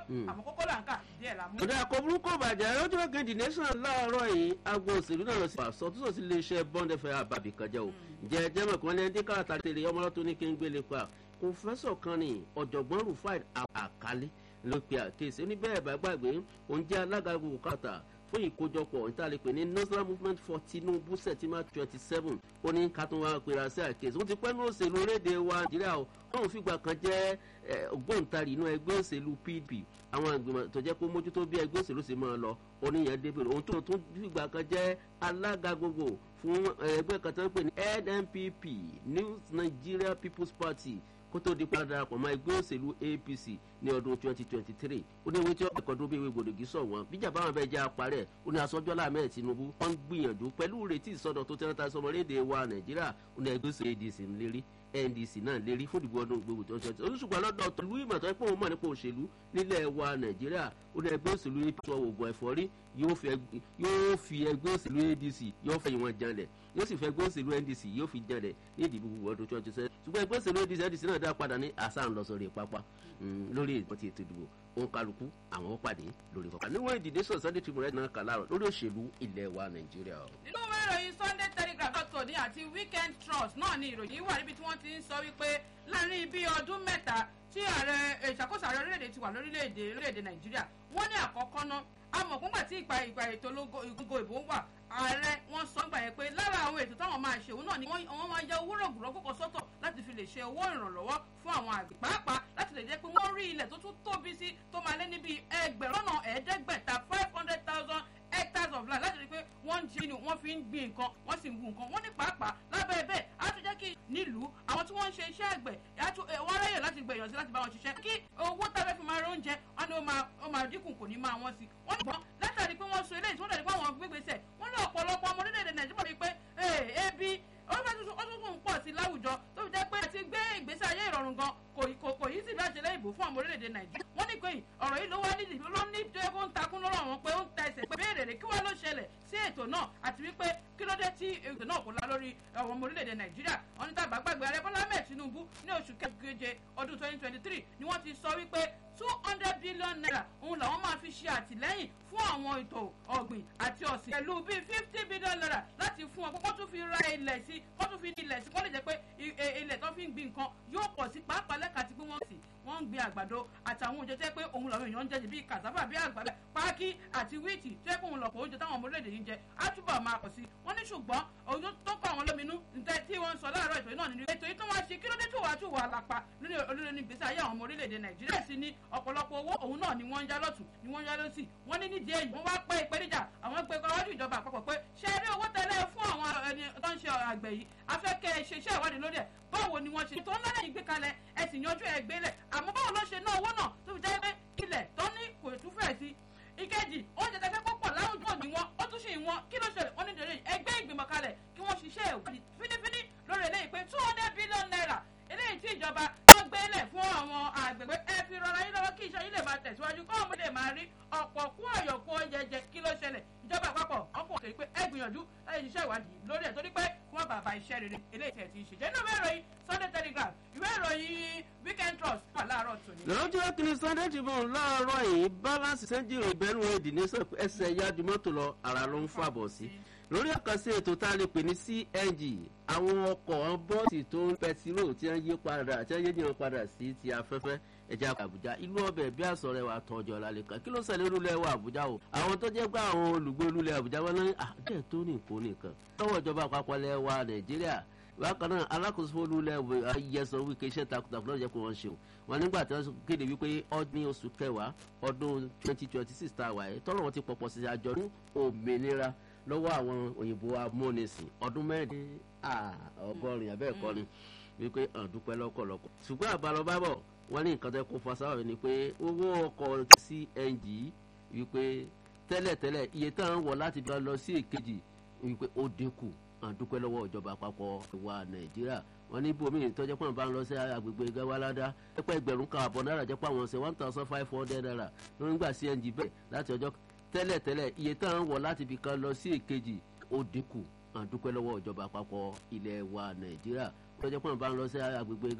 àmọ́ kókó là ń kà díẹ̀ la mú. ọ̀dà àkọ́ burúkú bàjẹ́ lọ́jọ́ kejì nation láàárọ̀ yìí agbo òṣèlú náà lọ sí àsọtúnṣe sí iléeṣẹ́ bond fẹ́ àbàbí kan jẹ́ o jẹ́ ẹjẹ́ mọ̀ kan lẹ́yìn tí káàtà tèrè ọmọlọ́tún ní kí n gbélé pa kòfẹ́sọ̀ kan ní ọ̀jọ̀gbọ́n rufai àkálí ló pe àkéésí oníbẹ̀rẹ̀ bá gbàgbé òun jẹ́ alága gbogbo káàtà fún ìkójọpọ̀ ìtàlẹ́pẹ̀ ní national movement for tinubu september twenty seven ó ní ká tó wá pera sí àkéésí ó ti pẹ́ ní òṣèlú orílẹ̀-èdè wa nàìjíríà o wọn ò fìgbà kan jẹ́ ògbóǹtarì inú ẹgbẹ́ òṣèlú pdp àwọn ìgbìmọ̀ tó jẹ́ kó mójútó bí ẹgbẹ́ òṣèlú ṣe máa lọ oníyàn débèrè ohun tó tún fìgbà kan jẹ́ alága gbogbo fún ẹgbẹ́ kan tó ń pè ní nnpp new nigeria people's party kó tó di padà darapọ̀ mọ́ ẹgbẹ́ òṣèlú apc ní ọdún twenty twenty three ó ní ewé tí ọ̀pẹ̀ kan dún bí ewé gbòdògì sọ̀ wọ́n bíjà báwọn bẹ́ẹ̀ jẹ́ apárẹ̀ ó ní asọ́jọ́lá ahmed tinubu wọ́n ń gbìyànjú pẹ̀lú ìrètí ìsọdọ̀ tó tẹ́lẹ̀ sọmọlédè wa nàìjíríà ó ní ẹgbẹ́ òṣèlú adc ń lérí ndc náà lérí fún ìdìbò ọdún gbogbo tó ń ṣe olùsùgbọ́n lọ́dọ̀ tọ́lú ìmọ̀ tó ń pọ̀ mọ́ nípa òṣèlú nílẹ̀ wa nàìjíríà ó ní ẹgbẹ́ òṣèlú apc oògùn ẹ̀fọ́rí yóò fi ẹgbẹ́ òṣèlú adc yóò fẹ́ ìwọ̀n janlẹ̀ yóò sì fẹ́ ẹgbẹ́ òṣèlú ndc yóò fi janlẹ̀ ní ìdìbò gbogbo ọdún twenty seven ṣùgbọ́n ẹgbẹ́ òṣèlú adc ndc náà dá padà ní àṣà ńlọsọ̀rọ̀ ìpápá lórí ìtọ́tí ètò ìdìbò òun kálukú àwọn pàdé lórí kọkà níwọ̀n ìdìdé sọ sunday tribune náà kà láàrọ̀ lórí òṣèlú ilẹ̀ wa nàìjíríà. nínú ìwé ìròyìn sunday telegraph dr ní àti weekend trust náà ni ìròyìn wà níbi tí wọ́n ti ń sọ wípé láàrin bíi ọdún mẹ́ta tí ààrẹ ìṣàkóso ààrẹ orílẹ̀-èdè ti wà lórílẹ̀-èdè orílẹ̀-èdè nàìjíríà wọ́n ní àkọ́kọ́ náà àmọ́ fúngbà tí ìgbà ìgbà ètò ìgbò ìbò wà ààrẹ wọn sọ gbà yẹn pé lára àwọn ètò táwọn máa ṣe òun náà ni wọ́n máa ya owó rọ̀gùrọ̀ kókò sọ́tọ̀ láti fi lè ṣe owó ìrànlọ́wọ́ fún àwọn àgbẹ̀ pàápàá láti lè jẹ́ pé wọ́n rí ilẹ̀ tó tún tóbi sí tó máa lé níbi ẹgbẹ̀rún náà ẹ̀ẹ́dẹ́gbẹ̀ta five hundred thousand hectares of land láti rí i pé wọ́n ń jí ni wọ́n fi ń gbin nǹkan wọ́n sì ń gun nǹkan wọ́n ní pàápàá lábẹ́ bẹ́ẹ̀ á tún jẹ́ kí nílùú àwọn tí wọ́n ń ṣe iṣẹ́ àgbẹ̀ wọ́n ráyè láti gbẹ̀yàn sí láti bá wọn ṣiṣẹ́ kí owó tábẹ́ fi máa róúnjẹ wọn ni ó máa dínkù kò ní máa wọ́n sí wọ́n ní gbọ́n látàrí pé wọ́n so eléyìí tí wọ́n dàrí pé àwọn gbégbèsè wọ́n ní ọ̀pọ̀lọpọ̀ ọmọ orílẹ̀-èdè nàìjíríà rí i pé ebi ó fẹ́ tuntun ó tún ń pọ̀ sí láwùjọ tó fi jẹ́ pé àti gbé ìgbésí ayé ìrọ̀rùn gan kò kò yí sí láti lẹ́yìn ìbò fún àwọn orílẹ̀-èdè nàìjíríà wọ́n ní pé ọ̀rọ̀ yìí ló wá nídìí ló ní tó yẹ kó ń takún lọ́rọ̀ wọn pé ó ń ta ẹsẹ̀ pé béèrè rè kí wọ́n ló ṣẹlẹ̀ sí ètò náà àti wípé kí ló dé tí ètò náà kò lá lórí àwọn ọmọ orílẹ̀-èdè nàìjíríà wọ́n ní tàbá gbàgbé ààrẹ bọ́lá ahmed tinubu ní oṣù keje ọdún twenty twenty three ni wọ́n ti sọ wípé two hundred billion naira òun làwọn máa fi ṣe àtìlẹ́yìn fún àwọn ètò ọ̀gbìn àti ọ̀sìn pẹ̀lú bíi fifty billion naira láti fún wọn kó tún fi ra ilẹ̀ sí kó tún fi ní ilẹ̀ sí kó lè jẹ́ pé ilẹ̀ tó fi ń gbin nǹkan yóò pọ̀ sí pàápàá lẹ́ka tí pé wọ́n sì wọ́n ń gbin àgbàdo àtàwọn oúnjẹ tẹ́ pé òun làwọn èèyàn ń jẹ bíi cassava bíi àgbàdo pákí àti wíìtì tẹ́ pé òun lọ̀pọ̀ oúnjẹ táwọn ọmọ orílẹ̀-èdè yìí ń jẹ á túbọ̀ máa pọ̀ sí wọ́n ní ṣùgbọ́n òun tó kọ́ àwọn lóminú nǹkan tí wọ́n ń sọ láàárọ̀ ètò náà nínú ètò yìí tó wá ṣe kí ló dé tó wàá tó wà lápá lórí olórí ní gbèsè ayé àwọn ọmọ orílẹ̀-èdè nàìjíríà sí ní ọ̀pọ̀lọpọ̀ owó òun náà ni wọ́n ń yá lọ́tún ni wọ́n ń yá lọ́sì wọ́n ní nídìí èyí wọ́n wá pé ìpèníjà àwọn pé kọ́wájú ìjọba àpapọ̀ pé ṣe eré owó tẹ́lẹ̀ fún àwọn ẹni tó ń ṣe àgbẹ̀ yìí afẹ́kẹ́ ṣe iṣẹ́ ìwádìí lórí ẹ̀ báwo ni wọ́n ṣe tó ńlá lẹ́yìn gbé kalẹ̀ ẹ sì yanjú ẹ̀ gbélẹ̀ àmọ́ báwo ló ṣe ná owó náà tó fi jẹ́ pé ilẹ̀ tó ní kò tún fẹ̀ sí ìkejì oúnjẹ tẹ́fẹ́ pọ̀pọ̀ láwùjọ ni wọ́n ó tún ṣì wọ́n kí ló ṣẹlẹ̀ wọ́n ní ìdèrè ẹgbẹ́ ìgbìmọ̀ kalẹ̀ kí wọ́n ṣiṣẹ́ ìwádìí fínífíní lórí eléyìí pé two hundred billion naira eléyìí tí ìjọba tó gbélẹ̀ fún àwọn àgbègbè ẹ fi rọra yín lọ́wọ́ kí iṣẹ́ yín lè máa tẹ̀síwájú kọ́ ọmọdé máa rí ọ̀pọ̀ kú ọ̀yọ̀kú oúnjẹ jẹ kí ló ṣẹlẹ̀ ìjọba àpapọ̀ ọkọ̀ òkè pé ẹ gbìyànjú láti ṣiṣẹ́ ìwádìí lórí ẹ̀ torí pé kí wọ́n bàbá iṣẹ́ rere eléyìí tẹ̀ ti ń ṣe jẹ́ inú ìwé ìròyìn sunday telegraph ìwé ìròyìn weekend trust wà láàárọ̀ tòní. lọ́jọ́ kìíní sunday tribune láàárọ̀ yìí balance sẹ́ńjìrì ìbẹ́nu èdè ní ẹsẹ̀ yájú mọ́tò lọ ara ló ń fàbọ̀ sí lórí àkànṣe ètò tá a lè pè ní cng àwọn ọkọ̀ bọ́ọ̀sì tó ń pẹtiró tí wọ́n yí padà tí wọ́n yé jìnnà padà sí ti afẹ́fẹ́ ẹja àbújá ìlú ọbẹ̀ bí àsọ̀rẹ́ wa tọ́jọ́ lálẹ́ kan kí ló ṣẹlẹ̀ olúlẹ̀ wa àbújá o àwọn tó jẹ́ gbá àwọn olùgbé olúlẹ̀ àbújá wọn ní àdé tó ní nǹkan nìkan lọ́wọ́ ìjọba àpapọ̀ lẹ̀ wa nàìjíríà bákan náà alákòóso olúlẹ̀ ayẹsọ wíkẹ́ iṣẹ́ takuntakun lọ́jọ́ pé wọ́n ṣeun wọn nígbà tí wọ́n kéde wípé ọdún oṣù kẹwàá ọdún twenty twenty six tá a wà yìí tọ́lọ́ wọn ti pọ̀pọ̀ sí àjọ̀dún òmìnira lọ́wọ́ àwọn òyìnbó amúnisìn ọdún mẹ́rin ọgọ́rin abẹ́ẹ̀kọ́ ni wípé àdúpẹ́ lọ́kọ̀lọ́kọ̀ ṣùgbọ́n àbálọ bábọ̀ wọ́n ní nǹkan tẹ́ kó fasáwọ̀ ni pé owó ọkọ̀ cng wípé tẹ́lẹ̀tẹ́lẹ̀ iye táwọn wọ̀ láti bí wọ́n lọ sí èkejì wípé ó dínkù àdúpẹ́ lọ́wọ́ ìjọba àpapọ̀ ìwà nàìjíríà wọ́n ní bòmí ìtọ́jọ́ pọ̀ bá ń lọ sí agbègbè gawalada pẹ́pẹ́ ẹgbẹ̀rún kan àbọ̀ náírà jẹ́ pé àwọn ṣe one thousand five hundred naira lórí gbà cng bẹ́ẹ̀ láti ọjọ́ tẹ́lẹ̀tẹ́lẹ̀ iye táwọn wọ̀ láti fi kan lọ sí èkejì ó dínkù àdúpẹ́ lọ́wọ́ ìjọba àpapọ̀ ilẹ̀ wa nàìjíríà ìtọ́jọ́ pọ̀ bá ń lọ sí agbègbè